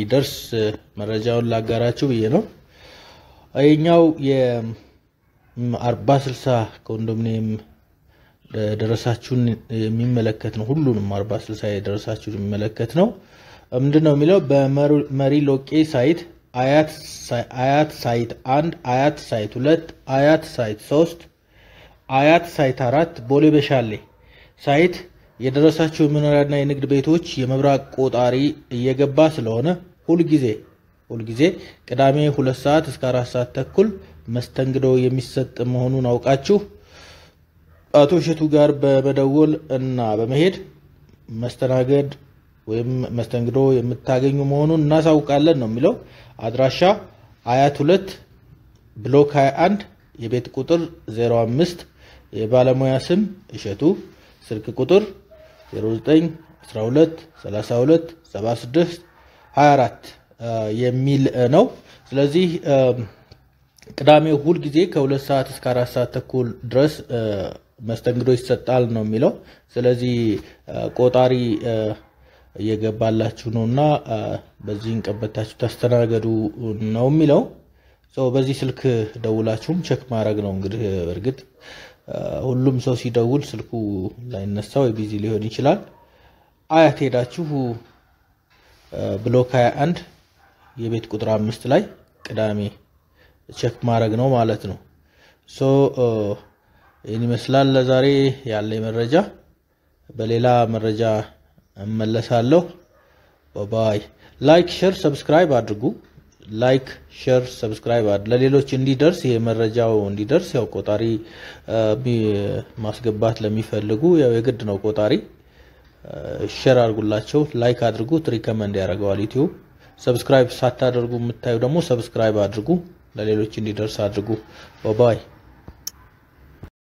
እንዲደርስ መረጃውን ላጋራችሁ ብዬ ነው። ይህኛው የአርባ ስልሳ ኮንዶሚኒየም ደረሳችሁን የሚመለከት ነው። ሁሉንም አርባ ስልሳ የደረሳችሁን የሚመለከት ነው። ምንድን ነው የሚለው በመሪ ሎቄ ሳይት አያት ሳይት አንድ አያት ሳይት ሁለት አያት ሳይት ሶስት አያት ሳይት አራት ቦሌ በሻሌ ሳይት የደረሳቸው የመኖሪያና የንግድ ቤቶች የመብራት ቆጣሪ እየገባ ስለሆነ ሁልጊዜ ሁልጊዜ ቅዳሜ ሁለት ሰዓት እስከ አራት ሰዓት ተኩል መስተንግዶ የሚሰጥ መሆኑን አውቃችሁ አቶ እሸቱ ጋር በመደወል እና በመሄድ መስተናገድ ወይም መስተንግዶ የምታገኙ መሆኑን እናሳውቃለን ነው የሚለው። አድራሻ አያት ሁለት ብሎክ 21 የቤት ቁጥር 05 የባለሙያ ስም እሸቱ ስልክ ቁጥር 0912 32 76 24 የሚል ነው። ስለዚህ ቅዳሜ ሁል ጊዜ ከሁለት ሰዓት እስከ አራት ሰዓት ተኩል ድረስ መስተንግዶ ይሰጣል ነው የሚለው። ስለዚህ ቆጣሪ እየገባላችሁ ነው እና በዚህን ቀበታችሁ ተስተናገዱ ነው የሚለው። በዚህ ስልክ ደውላችሁም ቸክ ማድረግ ነው እንግዲህ በእርግጥ ሁሉም ሰው ሲደውል ስልኩ ላይነሳ ወይ ቢዚ ሊሆን ይችላል። አያት ሄዳችሁ ብሎክ 21 የቤት ቁጥር አምስት ላይ ቅዳሜ ቸክ ማድረግ ነው ማለት ነው። ሶ ይህን ይመስላል ለዛሬ ያለ መረጃ። በሌላ መረጃ እመለሳለሁ። ባይ ላይክ፣ ሼር፣ ሰብስክራይብ አድርጉ። ላይክ ሼር ሰብስክራይብ ለሌሎች እንዲደርስ ይሄ መረጃው እንዲደርስ ያው ቆጣሪ ማስገባት ለሚፈልጉ ያው የግድ ነው ቆጣሪ ሼር አድርጉላቸው። ላይክ አድርጉት፣ ሪከመንድ ያደርገዋል ዩቲዩብ። ሰብስክራይብ ሳታደርጉ የምታዩ ደግሞ ሰብስክራይብ አድርጉ፣ ለሌሎች እንዲደርስ አድርጉ። ባይ